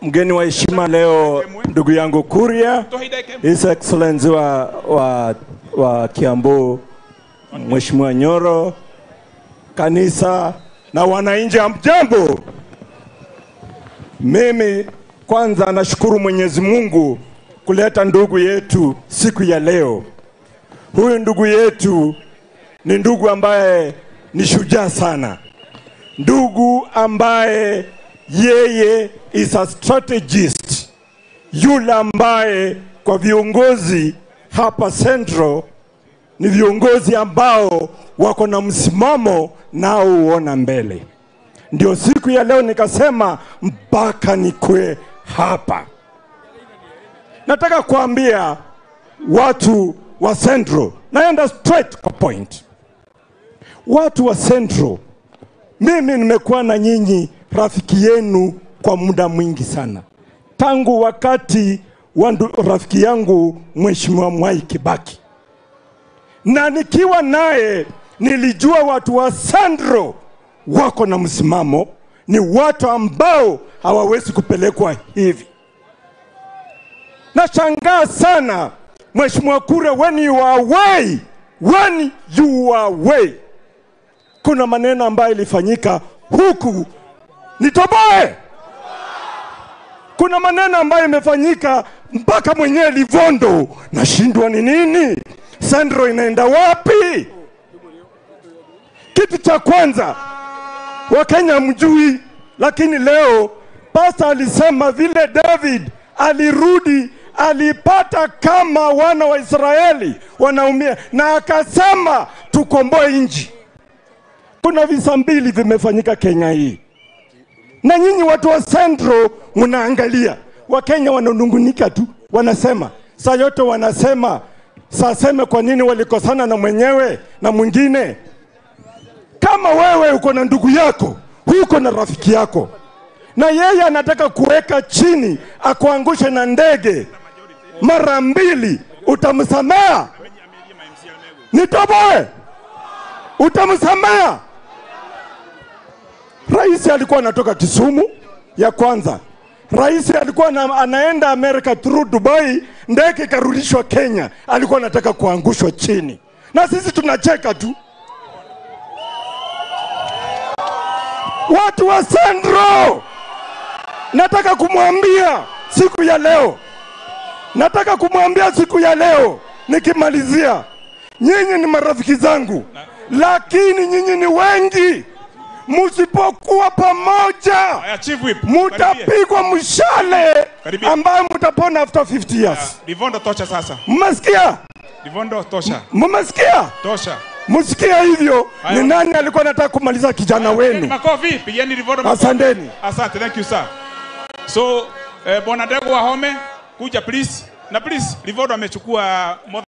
mgeni wa heshima leo, ndugu yangu Kuria, His Excellency wa, wa, wa Kiambu, Mheshimiwa Nyoro, kanisa na wananchi, hamjambo? Mimi kwanza nashukuru Mwenyezi Mungu kuleta ndugu yetu siku ya leo. Huyu ndugu yetu ni ndugu ambaye ni shujaa sana, ndugu ambaye yeye is a strategist, yule ambaye kwa viongozi hapa Central ni viongozi ambao wako na msimamo nao huona mbele. Ndio siku ya leo nikasema mpaka nikwe hapa. Nataka kuambia watu wa Central, naenda straight kwa point. Watu wa Central, mimi nimekuwa na nyinyi rafiki yenu kwa muda mwingi sana, tangu wakati wa ndu- rafiki yangu Mheshimiwa Mwai Kibaki, na nikiwa naye nilijua watu wa Central wako na msimamo, ni watu ambao hawawezi kupelekwa hivi. Nashangaa sana Mheshimiwa Kure, when you are away, when you are away, kuna maneno ambayo ilifanyika huku nitoboe. Kuna maneno ambayo imefanyika mpaka mwenyewe Livondo, nashindwa ni nini, Sandro inaenda wapi? Kitu cha kwanza Wakenya mjui, lakini leo pasta alisema vile David alirudi alipata kama wana wa Israeli wanaumia, na akasema tukomboe nchi. Kuna visa mbili vimefanyika Kenya hii, na nyinyi watu wa Central mnaangalia, Wakenya wananungunika tu, wanasema saa yote, wanasema saseme kwa nini walikosana na mwenyewe na mwingine kama wewe uko na ndugu yako, uko na rafiki yako, na yeye anataka kuweka chini akuangushe na ndege mara mbili, utamsamea? Nitoboe, utamsamea? Rais alikuwa anatoka Kisumu ya kwanza. Rais alikuwa na, anaenda Amerika through Dubai, ndege ikarudishwa Kenya, alikuwa anataka kuangushwa chini, na sisi tunacheka tu. Watu wa Central, nataka kumwambia siku ya leo, nataka kumwambia siku ya leo nikimalizia, nyinyi ni marafiki zangu, lakini nyinyi ni wengi. Msipokuwa pamoja, Haya, Chief Whip. Karibia. mutapigwa mshale Karibia. ambayo mutapona after 50 years. Livondo tosha sasa. Mmesikia? Livondo tosha. Mmesikia? Tosha. Msikia hivyo? Haya. Ni nani alikuwa anataka kumaliza kijana Pigeni wenu? Makofi, pigeni Livondo makofi. Asanteni. Asante, thank you sir. So, eh, Bwana Dego Wahome, kuja please. Na please, Livondo amechukua more